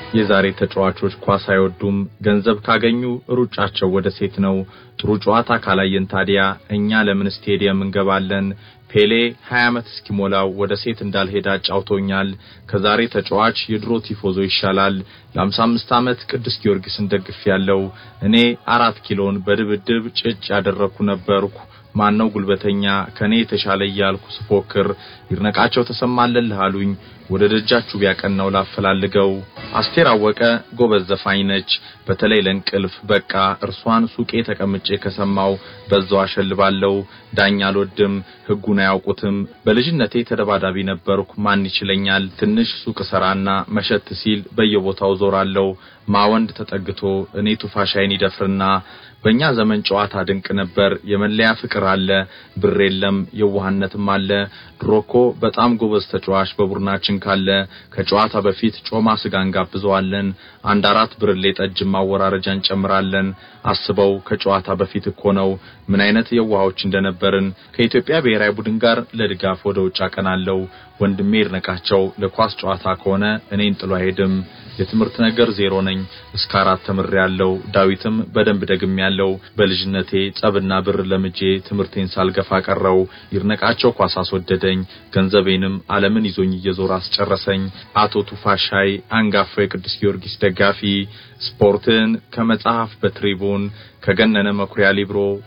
የዛሬ ተጫዋቾች ኳስ አይወዱም። ገንዘብ ካገኙ ሩጫቸው ወደ ሴት ነው። ጥሩ ጨዋታ ካላየን ታዲያ እኛ ለምን ስቴዲየም እንገባለን? ፔሌ 20 ዓመት እስኪሞላው ወደ ሴት እንዳልሄደ አጫውቶኛል። ከዛሬ ተጫዋች የድሮ ቲፎዞ ይሻላል። ለ55 ዓመት ቅዱስ ጊዮርጊስን ደግፍ ያለው እኔ አራት ኪሎን በድብድብ ጭጭ ያደረኩ ነበርኩ። ማነው ጉልበተኛ ከኔ የተሻለ እያልኩ ስፎክር ይድነቃቸው ተሰማለልህ አሉኝ። ወደ ደጃችሁ ቢያቀናው ላፈላልገው። አስቴር አወቀ ጎበዝ ዘፋኝ ነች። በተለይ ለእንቅልፍ በቃ እርሷን ሱቄ ተቀምጬ ከሰማው በዛው አሸልባለሁ። ዳኛ አልወድም፣ ሕጉን አያውቁትም። በልጅነቴ ተደባዳቢ ነበርኩ። ማን ይችለኛል? ትንሽ ሱቅ ሰራና መሸት ሲል በየቦታው ዞራለሁ። ማወንድ ተጠግቶ እኔ ቱፋሻይን ይደፍርና በእኛ ዘመን ጨዋታ ድንቅ ነበር። የመለያ ፍቅር አለ፣ ብር የለም፣ የዋህነትም አለ። ድሮኮ በጣም ጎበዝ ተጫዋች በቡድናችን ካለ ከጨዋታ በፊት ጮማ ስጋ እንጋብዘዋለን። አንድ አራት ብርሌ ጠጅ ማወራረጃ እንጨምራለን። አስበው ከጨዋታ በፊት እኮ ነው ምን አይነት የዋሆች እንደነበርን። ከኢትዮጵያ ብሔራዊ ቡድን ጋር ለድጋፍ ወደ ውጭ አቀናለሁ። ወንድሜ ይድነቃቸው ለኳስ ጨዋታ ከሆነ እኔን ጥሎ አይሄድም። የትምህርት ነገር ዜሮ ነኝ። እስከ አራት ተምሬያለሁ። ዳዊትም በደንብ ደግሜያለሁ። በልጅነቴ ጸብና ብር ለምጄ ትምህርቴን ሳልገፋ ቀረው። ይድነቃቸው ኳስ አስወደደኝ። ገንዘቤንም ዓለምን ይዞኝ እየዞረ አስጨረሰኝ። አቶ ቱፋሻይ አንጋፋው የቅዱስ ጊዮርጊስ ደጋፊ ስፖርትን ከመጽሐፍ በትሪቡን ከገነነ መኩሪያ ሊብሮ